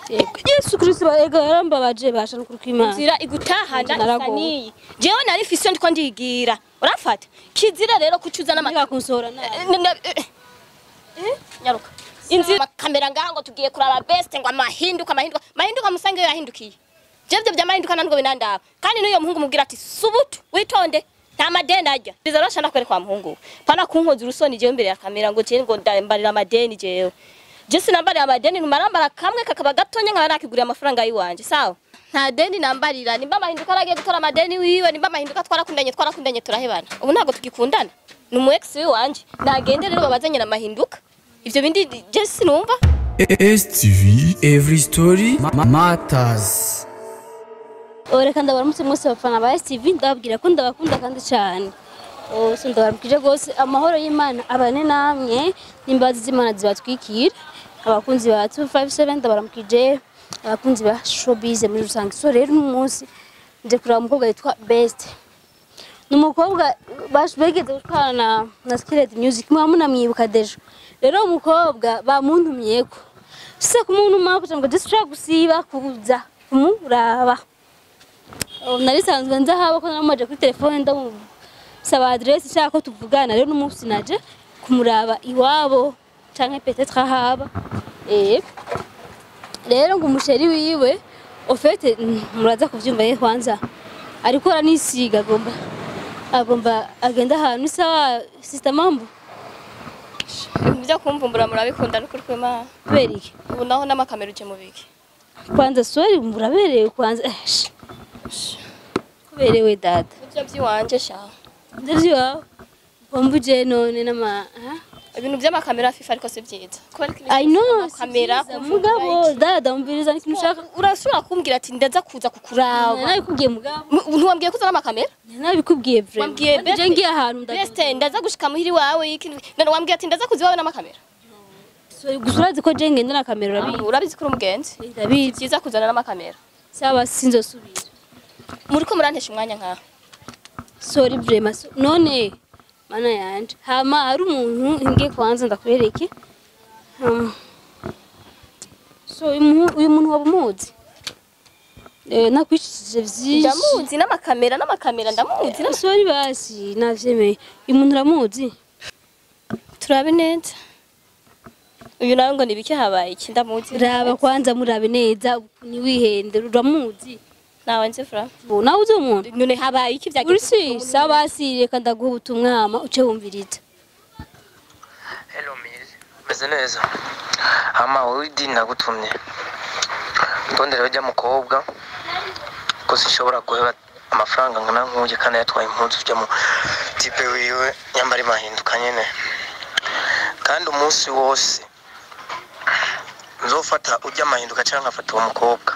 Yego. Yesu Kristo ega yarambabaje basha nukuri kw'Imana. inzira igutahana Nanje isa naragowe. niyi jewe nari mfise ndiko ndigira urafata kizira rero kucuza Ndika n'amata kunsora nawe. Eh, na- eh, eh, nyaruka inzira kamera ngaha ngo tugiye kuraba best ngo amahinduka amahinduka mahinduka musange yo yahindukiye jevyo vyamahinduka ntabwo binandaba kandi n'uyo muhungu mubwira ati subutu witonde nta madeni arya biza rero shanda kwereka wa muhungu we. pana kunkoza urusoni jewe imbere ya kamera ngo jewe ngo ndambarira amadeni jewe je sinambarira amadeni numarambara kamwe kakaba gatonya nkaba nakiguriye amafaranga yiwanje sawa nta deni nambarira nimba amahinduka aragiye gutora amadeni wiwe nimba amahinduka twarakundanye twarakundanye turahebana ubu ntabwo tugikundana ni umu ex wiwanje nagende rero babazanye na mahinduka ivyo bindi je sinumva STV Every Story ma- Matters Oh, reka ndabaramutse mwese bafana ba STV ndababwira ko ndabakunda kandi cyane. Oh, so ndabaramukije rwose amahoro y'Imana abane namwe n'imbabazi z'Imana zibatwikira. Abakunzi ba 257 ndabaramukije abakunzi ba showbiz muri rusange. So rero uyu munsi nje kureba umukobwa yitwa Best. Ni umukobwa bash- begeze gutwara na, na Skillet Music muba munamwibuka dejo. Rero uwo mukobwa bamuntumyeko. Se kumuntuma kugira ngo dishobora gusiba kuza kumuraba. Oh, nari sanzwe nza haba ko namaje kuri telefone ndamusaba adresse nshaka ko tuvugana rero n'umunsi naje kumuraba iwabo canke peut-être ahaba eh rero ngo umusheri wiwe ofete muraza kuvyumva ye kwanza ariko aranisiga agomba agomba agenda ahantu isawa sister mambo ibintu vyo kumvumbura murabikunda n'ukuri kw'Imana kubera iki ubu naho n'amakamera uje mu biki kwanza sori muraberewe kwanza eh, sh- sh- kuberewe dada ivyo vyiwanje sha ndavyo iwawe wambuje none n'ama ha? ibintu vy'amakamera fifa ariko si vyiza kubera ko ibintu I know amakamera si vyiza, mugabo dada umviriza n'ikintu ushaka urashobora kumbwira ati ndaza kuza kukuraba nabikubwiye mugabo M- ntiwambwiye ko uzana amakamera nabikubwiye vrema Wambwiye Kandi je best- ngiye ahantu beste ndaza gushika muhiri wawe iki none wambwiye ati ndaza kuza iwawe n'amakamera ndagusa gusa urazi ko je ngenda na kamera urabizi urabizi ko uri umugenzi ndabizi vyiza kuzana n'amakamera saba sinzosubira muriko murantesha umwanya nkaho sorry vrema so, none mana yanje hama hari umuntu ngiye kwanza ndakwereke um, so uyu muntu- uyu muntu waba umuzi Eh, nakwicishije vyinshi ndamuzi n'amakamera n'amakamera ndamuzi n'ama- sorry basi navyemeye uyu muntu uramuzi turabe neza uyu nawe ngo nibiki habaye iki ndamuzi raba kwanza murabe neza ntiwihende uramuzi nawe nzi fura Bo, nawe uzi uwo muntu none habaye iki vyagiye urisi saba si reka ndaguha ubutumwa hama uce wumviriza Hello Mizi. Meze neza. Hama wowe idini nagutumye. Ndondera ujya mukobwa. Ko sishobora guheba amafaranga ngana nkuje kandi yatwaye impunzu ujya mu tipe wiwe nyambari mahinduka nyene. Kandi umunsi wose nzofata ujya mahinduka cyangwa nkafata uwo mukobwa.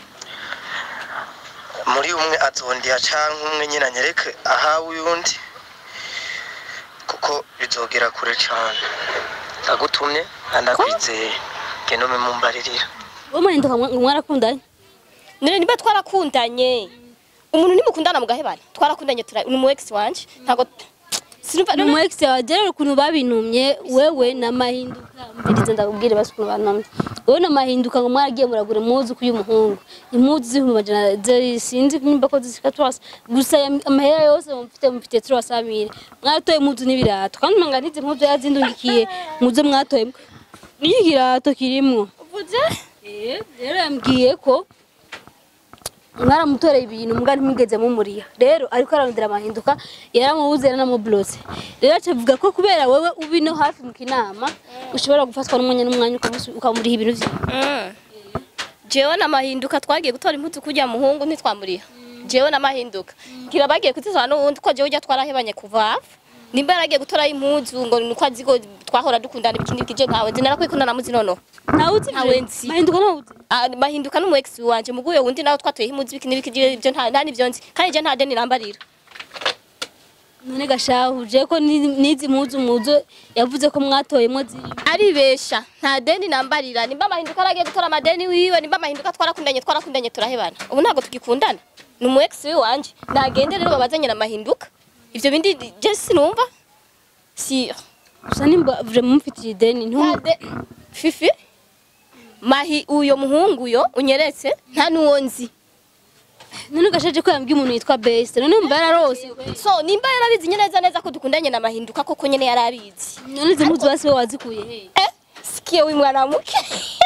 Muri umwe azondiya canke umwe nyine anyereke ahawe uyundi kuko bizogera kure cyane ndagutumye ndakwizeye genda ume mumbaririra wowe mahinduka mwa- mwarakundanye none niba twarakundanye umuntu nimukundana mugahebana twarakundanye tura ni umu ex wanje ntago sinumva ni umu ex wawe rero ukuntu babintumye wewe na mahinduka mbirize ndakubwire basi ukuntu bantumye wowe na mahinduka ngo mwaragiye muragura impuzu k'uyu muhungu impuzu z'ibihumbi majana zeri sinzi nimba ko zishika turasa gusa ya- amahera yose mufite mufite turasa mire mwatoye impuzu n'ibirato kandi manga n'izi mpuzu yazindungikiye muzo mwatoye n'iki kirato kirimwo uvuze Eh, rero yambwiye ko mwaramutoreye ibintu mbwa ntimwigeze mumuriha rero ariko ararondera amahinduka yaramubuze yaranamublose rero acavuga ko kubera wowe ubi no hafi mu kinama ushobora gufatwa n'umwanya n'umwanya ukamusu- ukamuriha ibintu vye Mm. jewe n'amahinduka twagiye gutora impuzu kurya muhungu ntitwamuriha jewe n'amahinduka ngira bagiye kuzizana n'uwundi ko jewe ujya twarahebanye kuva hafi nimba yaragiye gutora impuzu ngo nuko azi ko twahora dukundana ibikindi bikije nkawe nzi narakwikunda namuzi noneho ntawe uzi Ntawe nzi. mahinduka ntawe uzi Ah, mahinduka n'umu ex wanje muguye wundi nawe twatoyeho impuzu ibikindi bikije ibyo nta nta nivyo nzi kandi je nta deni nambarira none gashahuje ko ni- n'izi mpuzu muzo yavuze ko mwatoyemwo ziri aribesha nta deni nambarira nimba amahinduka aragiye gutora amadeni wiwe nimba amahinduka twarakundanye twarakundanye turahebana ubu ntabwo tugikundana ni umu ex wanje nagende rero babazanye na mahinduka ivyo bindi je sinumva si gusa nimba vraiment mufitiye ideni ntumu Ade- fifi mahi uyo muhungu yo unyeretse nta nuwo nzi none ugashaje ko yambwiye umuntu yitwa best none mba yararose so nimba yarabizi nyine neza neza ko dukundanye na mahinduka koko nyine yarabizi none izi mpuzu basi we wazikuye he eh sikie w'imwana muke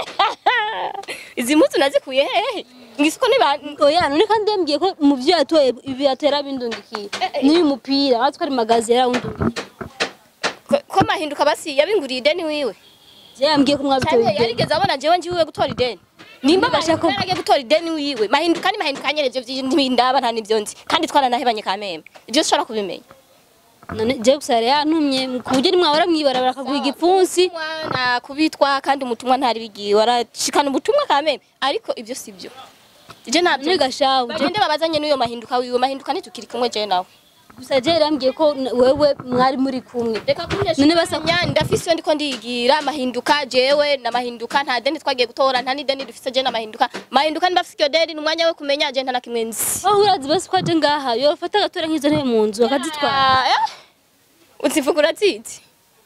izi mpuzu nazikuye hehe ngisiko niba oya none kandi yambwiye ko mu byo yatoye ibi yatera bindungikiye n'uyu mupira watse ko ari magazi yarawundungikiye ko- ko mahinduka basi yabinguriye ideni wiwe je yambwiye ko mwabitoye cyane ideni yarigeze abona jewe njiwe gutora ideni nimba Niba ashaka- mahinduka yaragiye gutora ideni wiwe mahinduka ni mahinduka nyene ivyo vy'indaba nta nivyo nzi kandi twaranahebanye kameme ivyo ushobora kubimenya none je gusa yari yantumye ku buryo nimwahora mwibarabara akaguha igipfunsi na kubitwa kandi umutumwa ntari bigiye warashikana ubutumwa kameme ariko ivyo sivyo je ntabyo none gashawu je- bagende babazanye n'uyo mahinduka wiwe mahinduka ntitukiri kumwe je nawe gusa je yarambwiye ko n- wewe mwari muri kumwe reka kunyesha None basa- nya ndafise iyo ndiko ndigira mahinduka jewe na mahinduka nta deni twagiye gutora nta n'ideni dufise je na mahinduka mahinduka nimba afise iyo deni ni umwanya we kumenya je nta na kimwe nzi aho urazi basi ko aje ngaha yofata agatora nk'izo ntebe mu nzu akazitwara Ah, eh? uzivuga urazizi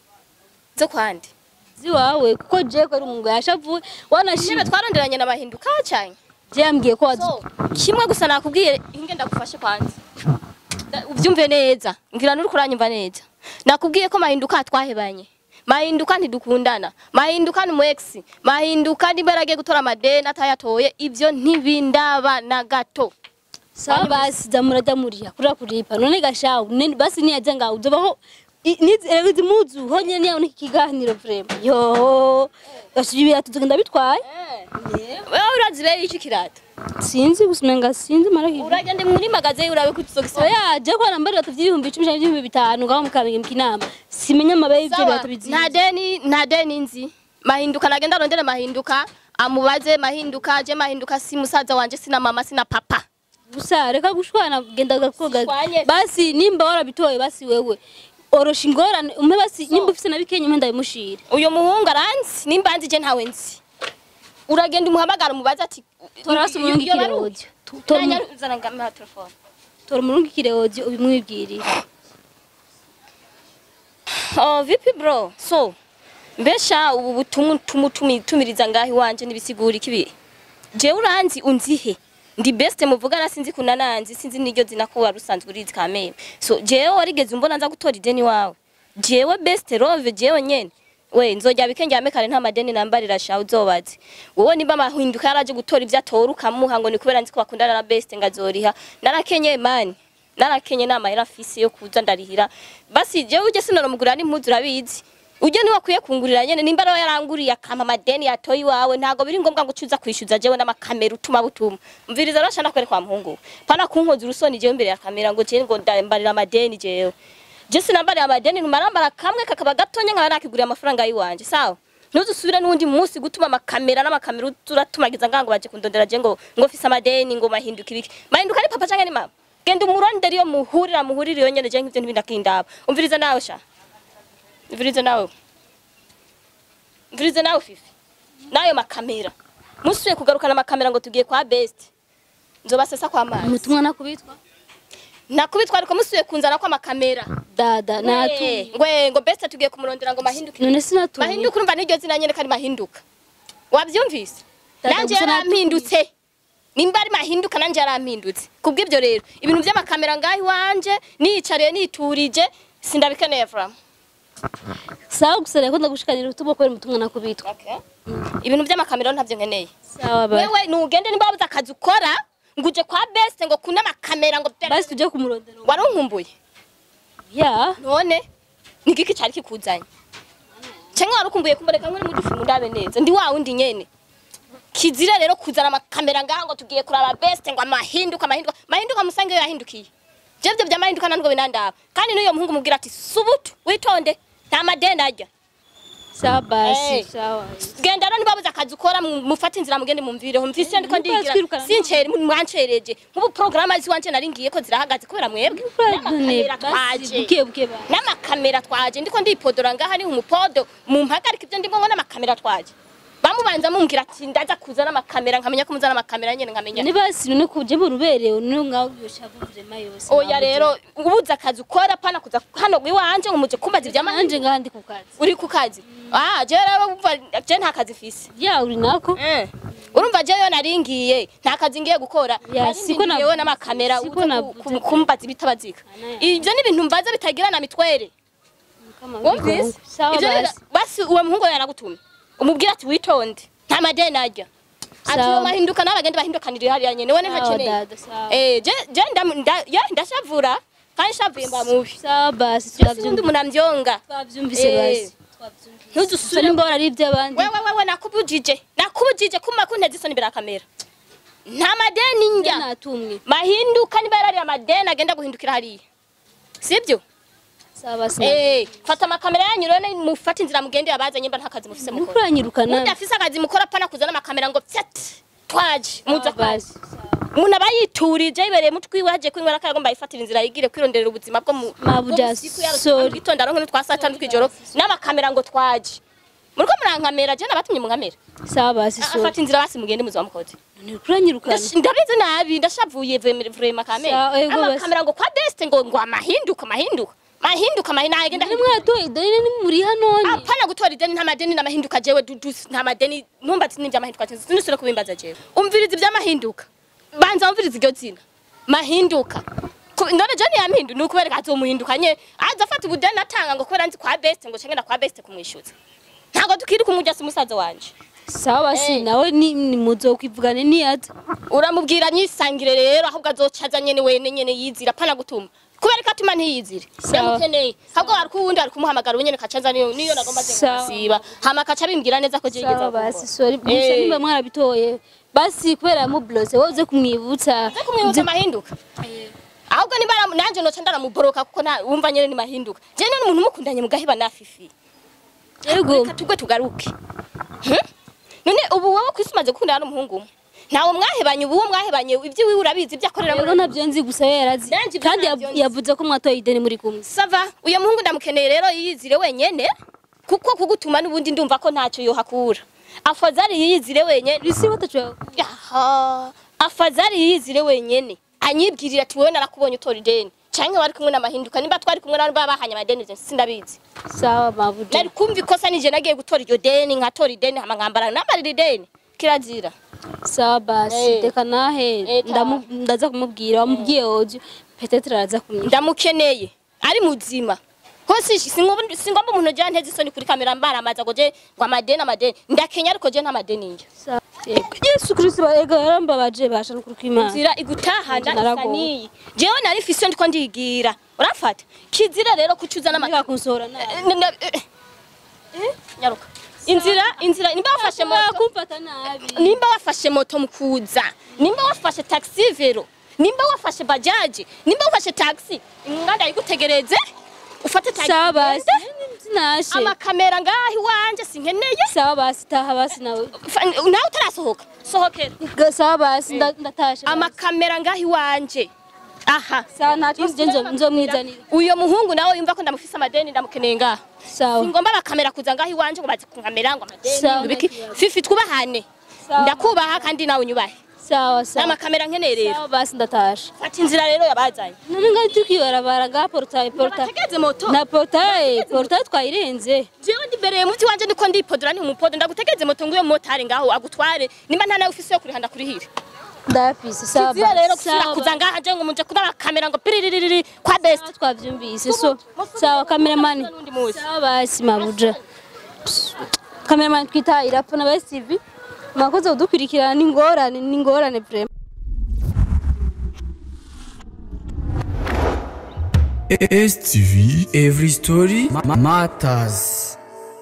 zo kwandi ziwawe kuko je ko ari umuntu yashavuye intebe wanashimye twaronderanye na mahinduka canye je yambwiye ko wazi so kimwe gusa nakubwiye inge ndagufashe kwanza Da- uvyumve neza ngira nuri kuranyumva neza nakubwiye ko mahinduka twahebanye mahinduka ntidukundana mahinduka ni mu ex mahinduka nimba yaragiye gutora amadeni atayatoye ivyo ntibindaba na gato sawa basi za murajya muriya kurira kuripa none gashawu nene basi niyaje ngaho uzobaho i- nizi rero izi muzu honyine niyawe n'iki kiganiro vrema yo gasuye ibirato tugenda bitwaye wewe urazi bere iki kirato sinzi gusa umenga sinzi marahiva uragende muri magaze urabe ko tuzogisa oya je ko nambara ibirato vy'ibihumbi icumi canke vy'ibihumbi bitanu ngaho mukamenya mu kinama simenya amabaye y'ivyo Sawa, birato biziye nta deni nta deni nzi mahinduka nagenda arondere mahinduka amubaze mahinduka je mahinduka si musaza wanje sina mama sina papa gusa reka gushwana genda gakoga Sishwanye. basi nimba warabitoye basi wewe orosha ingorane umpe basi nimba ufise na bikenya umpe ndabimushire uyo muhungu aranzi nimba nzi je ntawe nzi uragenda umuhamagara umubaze ati tora basi umurungikire audio Tu- tora umu- zana ngama telefone tora umurungikire audio ubimwibwirire oh vipi bro so mbesha ubu butumwa tumutumiriza ngaho iwanje nibisigura ikibi je uranzi unzihe ndi best muvugana sinzi kunananzi sinzi niryo zina ko wari usanzwe urizi kameme so jewe warigeze umbona nza gutora ideni wawe jewe best love jewe nyene we nzojya bikenge kare nta madeni nambarira sha uzobaze wowe nimba mahinduka yaraje gutora ivyo atora ukamuha ngo ni kubera nzi ko bakundana na best ngazoriha narakenye mani narakenye nama yari afise yo kuza ndarihira basi jewe uje sinoramugurira n'impuzu urabizi uje niwe akwiye kungurira nyene nimba rero yaranguriye akama amadeni yatoye iwawe ntago biri ngombwa ngo ucuza kwishyuza jewe n'amakamera utuma butuma mviriza rero shana kwereka wa muhungu pana kunkoza urusoni jewe imbere ya kamera ngo jewe ngo ndambarira amadeni jewe je sinambarira amadeni numarambara kamwe kakaba gatonya nkaba nakigurira amafaranga yiwanje sawa ntuzusubire n'undi munsi gutuma amakamera n'amakamera uratumagiza ngango baje kundondera je ngo ngo fise amadeni ngo mahinduka ibiki mahinduka ni papa canke ni mama genda umurondere iyo muhurira muhurira iyo nyene je nk'ivyo ntibindakindaba umviriza nawe sha umviriza nawe umviriza nawe fifi nayo makamera musuye kugarukana amakamera ngo tugiye kwa best nzobasesa kwa mazi umutumwa nakubitwa nakubitwa ariko musuye kunzana kwa makamera dada natu Eh, ngwe ngo best tugiye kumurondera ngo mahinduke none sinatuye mahinduka urumva niryo zina nyene kandi mahinduka wavyumvise Dada, nanje gusa yarampindutse nimba ari mahinduka nanje yarampindutse kubw'ivyo rero ibintu vy'amakamera ngaho iwanje niyicariye niturije sindabikeneye vra sawa gusa reko ndagushikanira ubutumwa kubera umutumwa nakubitwa okay. ibintu vy'amakamera rero ntavyo nkeneye sawa ba wewe nugende nimba wabuze akazi ukora ngo uje kwa best ngo kuna amakamera ngo basi tujye kumurondera warunkumbuye ya none ni giki cari kikuzanye canke warukumbuye kumureka nkuri mudufi mundabe neza ndi wa wundi nyene kizira rero kuzana amakamera ngaha ngo tugiye kuraba best ngo amahinduka amahinduka mahinduka musange yo yahindukiye jevyo vya mahinduka ntabwo binandaba kandi n'uyo muhungu mubwira ati subutu witonde nta madeni arya sawa basi Eh. sawa genda rero nibabuze akazi ukora mu- mufate inzira mugende mumvireho mvise ndiko ndigira twirukana. sincere mwancereje nk'ubu porogaramu ziwanje nari ngiye ko zirahagaze kubera mwebwe n'amakamera twaje buke buke ba n'amakamera twaje ndiko ndipodora ngaha ni umupodo mumpagarika ibyo ndimo ngo n'amakamera twaje bamubanza mumbwira ati ndaza kuza n'amakamera nkamenya ko muza n'amakamera nyene nkamenya ni basi none kuje mu ruberewe none ngaho yoshavu vrema yose oya rero ubuze akazi ukora pana kuza hano iwanje ngo muje kumbaza nanje ivy'amahindi ngaha ndi ku kazi uri ku kazi ah je rero umva je nta kazi fise ya uri nako Eh. urumva je yo naringiye nta kazi ngiye gukora Ya, siko na- yewe n'amakamera siko uza navuze ku- ku- kumbaza ibitabazika Ana- ivyo ni ibintu mbaza bitagira na mitwere Kama wumvise bigongo. sawa Ivyo ni- basi basi uwo muhungu yanagutumye umubwira ati witonde nta madeni arya ati Sawa. uwo mahinduka n'abagenda bahindukanira hariya nyene wene sawa ntakeneye dada sawa eh je je ndam- nda- ya, ndashavura kandi nshavuye mba mubi sawa basi je sibundi twavyumvise umuntu amvyonga twavyumvise Eh. basi ntuzusubire ntuzusubire ngo ari iby'abandi wewe wewe nakubujije nakubujije kuma kunteza isoni imbere ya kamera nta madeni njya natumwe mahinduka niba yarari amadeni agenda guhindukira hariya sibyo sawa basi eh fata amakamera yanyu rero mufate inzira mugende abazanye mba nta kazi mufise mukora nukuranyirukana mudafise akazi mukora pana kuzana amakamera ngo fyat twaje muza Sawa basi umuntu aba yiturije yibereye mutwi waje kwinywera ko yagomba yifatira inzira yigire kwironderera ubuzima bwo mu Mabuja, bwo mu siku ya sorry. gitondo aronke n'utwa saa tanu tw'ijoro n'amakamera ngo twaje muriko murankamera je nabatumye munkamera sawa basi so afata inzira basi mugende muzi wamukoze nukuranyirukana Ndash- ndabizi nabi ndashavuye vrema vrema kamera Sawa, ego basi. amakamera ngo kwa best ngo ngo amahinduka mahinduka mahinduka mahinduka agenda ni mwatoye ideni ni muri hanone apana gutora ideni nta madeni n'amahinduka jewe dudu nta madeni numva ati n'ivy'amahinduka sinusire kubimbaza jewe umviriza ivy'amahinduka banza umviriza iryo zina mahinduka Ku- none je niyampindu nukubereka azomuhindukanye aza afata ubudeni atanga ngo kubera nzi kwa best ngo cengena kwa best kumwishuza ntabwo tukiri kumujya si umusaza wanje sawa basi Eh. nawe ni ni muzokwivugane niyaza uramubwira nyisangire rero ahubwo azocaza nyene wene nyene yizira apana gutuma kubera ko atuma ntiyizire Sawa. yamukeneye ahubwo hari kuwundi ari kumuhamagara unyene kacaza niyo niyo nagomba Sawa. siba hama kaca bimbwira neza ko jigeze sawa basi sorry gusa Eh. nimba mwarabitoye basi kubera yamublose wowe uze kumwibutsa Nze kumwibutsa amahinduka ahubwo niba aramu- nanje noca ndaramuboroka kuko nta- wumva nyene ni mahinduka je none umuntu mukundanye mugahiba nafifi yego reka tugwe tugaruke Hmm? none ubu wowe kwisi umaze gukundana n'umuhungu umwe ntawe mwahebanye ubu uwo mwahebanye ibyo urabizi ibyo akorera rero muri nabyo nzi gusa we yarazi Nanje ibyo kandi ntabyo yav- nzi. yavuze ko mwatoye ideni muri kumwe sava uyo muhungu ndamukeneye rero yiyizire wenyene kuko kugutuma n'ubundi ndumva ko ntacyo yohakura afazari yiyizire wenyene isi batacu Yaha, afazari yiyizire wenyene anyibwirira ati wowe narakubonye utora ideni canke wari kumwe n'amahinduka nimba twari kumwe n'abantu baba bahanye amadeni ivyo sindabizi sawa mabuja nari kumva ikosa nije nagiye gutora iryo deni nkatora ideni hama nkambara namarira ideni kirazira sawa basi Eh. reka nahe Eh, ndamu- ndaza kumubwira wamubwiye ojo petetre araza kumenya ndamukeneye ari muzima hose singomba singomba umuntu jya nteze isoni kuri kamera mbaramaza ngo je ngo amadeni amadeni ndakenya ariko je nta madeni njye Sawa. Yego. yesu kristo ega yarambabaje basha nukuri kw'imana nzira igutahana Nanje isa naragowe. niyi jewe nari mfise ndiko ndigira urafata kizira rero kucuza Ndeka n'amata kunsohora nabi Eh, na- eh, eh, nyaruka inzira inzira nimba wafashe moto kumfata nabi nimba wafashe moto mukuza nimba wafashe taxi vero nimba wafashe bajaji nimba wafashe taxi inganda igutegereze ufate taxi sawa basi ugende. sinashe amakamera ngaho iwanje sinkeneye sawa basi taha basi nawe Fa- nawe utarasohoka sohokera Ga- sawa basi nda- ndatashe basi. amakamera ngaho iwanje aha sawa nta kibazo je nzo- nzomwizanira uyo muhungu nawe yumva ko ndamufise amadeni ndamukeneye ngaho sawa singomba bakamera kuza ngaho iwanje ngo baze kunkamera ngo amadeni Sawa, ngo ibiki nta kibazo. fifi twubahane Sawa. ndakubaha kandi nawe unyubahe sawa sawa n'amakamera nkeneye rero sawa basi ndatashe fata inzira rero yabazanye none ngaho turi kwibarabara ngaha porutaye porutaye bategeze moto na porutaye porutaye twayirenze jewe ndibereye muti wanje ndiko ndipodora ni umupodo ndagutegeze moto nguyo motari ngaho agutware nimba nta nawe ufise yo kurihanda kurihira ndafise sawa kizira rero basi gusubira sawa kuza ngaha je ngo muje kuba kamera ngo piriririri kwa best Sawa, twavyumvise so sawa kameramani N'undi muzi. sawa basi mabuja kameramani twita irapfa na basi tv mwakoze kudukurikirana n'ingorane n'ingorane vrema STV Every Story ma- Matters